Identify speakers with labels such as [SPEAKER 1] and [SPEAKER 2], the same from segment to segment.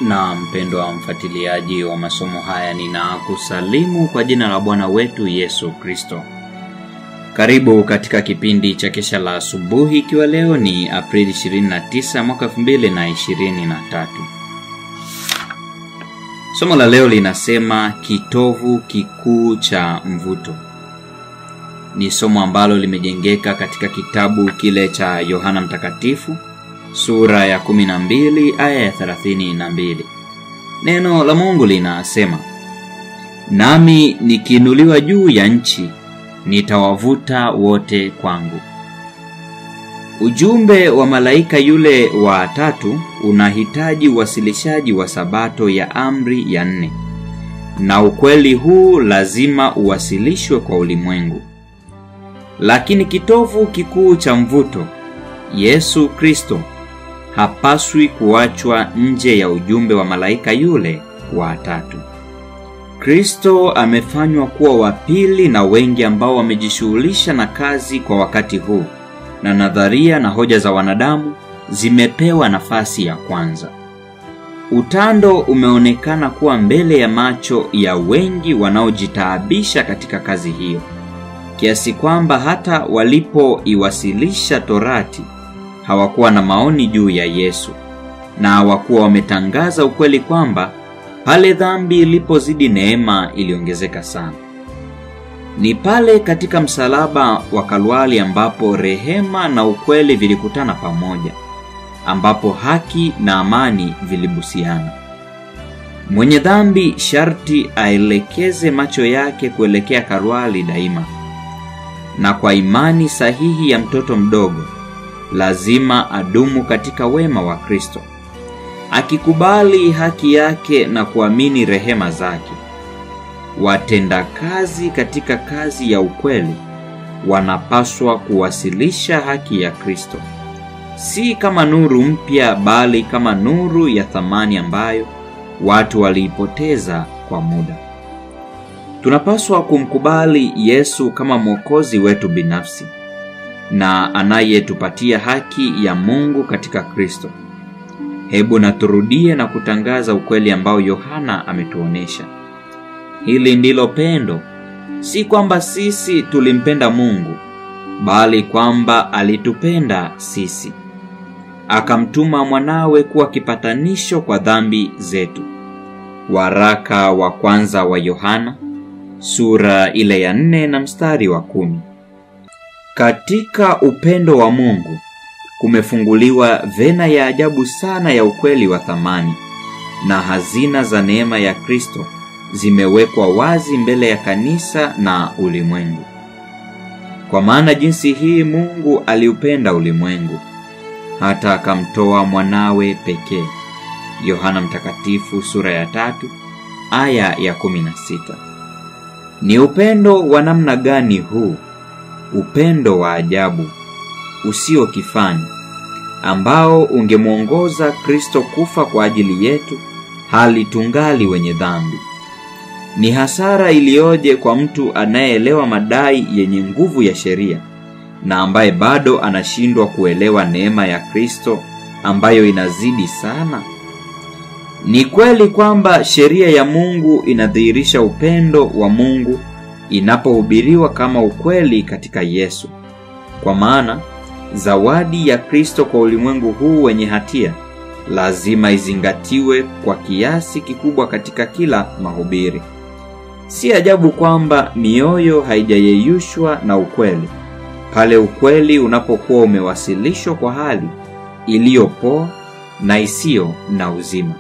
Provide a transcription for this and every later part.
[SPEAKER 1] na mpendwa wa mfuatiliaji wa masomo haya, ninakusalimu kwa jina la Bwana wetu Yesu Kristo. Karibu katika kipindi cha kesha la asubuhi, ikiwa leo ni Aprili 29 mwaka 2023. Somo la leo linasema kitovu kikuu cha mvuto. Ni somo ambalo limejengeka katika kitabu kile cha Yohana Mtakatifu sura ya 12 aya ya 32. Neno la Mungu linasema, nami nikiinuliwa juu ya nchi nitawavuta wote kwangu. Ujumbe wa malaika yule wa tatu unahitaji uwasilishaji wa sabato ya amri ya nne, na ukweli huu lazima uwasilishwe kwa ulimwengu. Lakini kitovu kikuu cha mvuto, Yesu Kristo, hapaswi kuachwa nje ya ujumbe wa malaika yule wa tatu. Kristo amefanywa kuwa wa pili na wengi ambao wamejishughulisha na kazi kwa wakati huu, na nadharia na hoja za wanadamu zimepewa nafasi ya kwanza. Utando umeonekana kuwa mbele ya macho ya wengi wanaojitaabisha katika kazi hiyo, kiasi kwamba hata walipoiwasilisha Torati hawakuwa na maoni juu ya Yesu, na hawakuwa wametangaza ukweli kwamba pale dhambi ilipozidi neema iliongezeka sana. Ni pale katika msalaba wa Kalwari ambapo rehema na ukweli vilikutana pamoja, ambapo haki na amani vilibusiana. Mwenye dhambi sharti aelekeze macho yake kuelekea Kalwari daima, na kwa imani sahihi ya mtoto mdogo lazima adumu katika wema wa Kristo akikubali haki yake na kuamini rehema zake. Watendakazi katika kazi ya ukweli wanapaswa kuwasilisha haki ya Kristo, si kama nuru mpya, bali kama nuru ya thamani ambayo watu waliipoteza kwa muda. Tunapaswa kumkubali Yesu kama Mwokozi wetu binafsi na anayetupatia haki ya Mungu katika Kristo. Hebu na turudie na kutangaza ukweli ambao Yohana ametuonesha. Hili ndilo pendo, si kwamba sisi tulimpenda Mungu, bali kwamba alitupenda sisi, akamtuma mwanawe kuwa kipatanisho kwa dhambi zetu. Waraka wa kwanza wa Yohana sura ile ya nne na mstari wa kumi. Katika upendo wa Mungu kumefunguliwa vena ya ajabu sana ya ukweli wa thamani, na hazina za neema ya Kristo zimewekwa wazi mbele ya kanisa na ulimwengu. Kwa maana jinsi hii Mungu aliupenda ulimwengu hata akamtoa mwanawe pekee. Yohana Mtakatifu sura ya tatu aya ya kumi na sita. Ni upendo wa namna gani huu? Upendo wa ajabu usio kifani ambao ungemwongoza Kristo kufa kwa ajili yetu hali tungali wenye dhambi. Ni hasara iliyoje kwa mtu anayeelewa madai yenye nguvu ya sheria na ambaye bado anashindwa kuelewa neema ya Kristo ambayo inazidi sana. Ni kweli kwamba sheria ya Mungu inadhihirisha upendo wa Mungu inapohubiriwa kama ukweli katika Yesu. Kwa maana zawadi ya Kristo kwa ulimwengu huu wenye hatia lazima izingatiwe kwa kiasi kikubwa katika kila mahubiri. Si ajabu kwamba mioyo haijayeyushwa na ukweli pale ukweli unapokuwa umewasilishwa kwa hali iliyopoa na isiyo na uzima.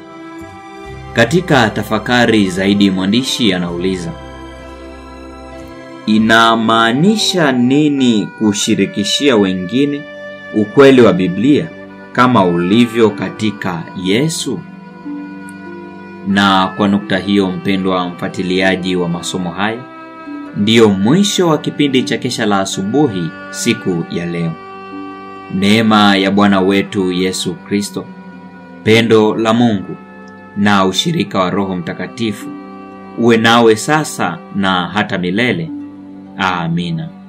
[SPEAKER 1] Katika tafakari zaidi, mwandishi anauliza Inamaanisha nini kushirikishia wengine ukweli wa Biblia kama ulivyo katika Yesu? Na kwa nukta hiyo, mpendwa mfuatiliaji wa masomo haya, ndiyo mwisho wa kipindi cha kesha la asubuhi siku ya leo. Neema ya Bwana wetu Yesu Kristo, pendo la Mungu na ushirika wa Roho Mtakatifu uwe nawe sasa na hata milele. Amina.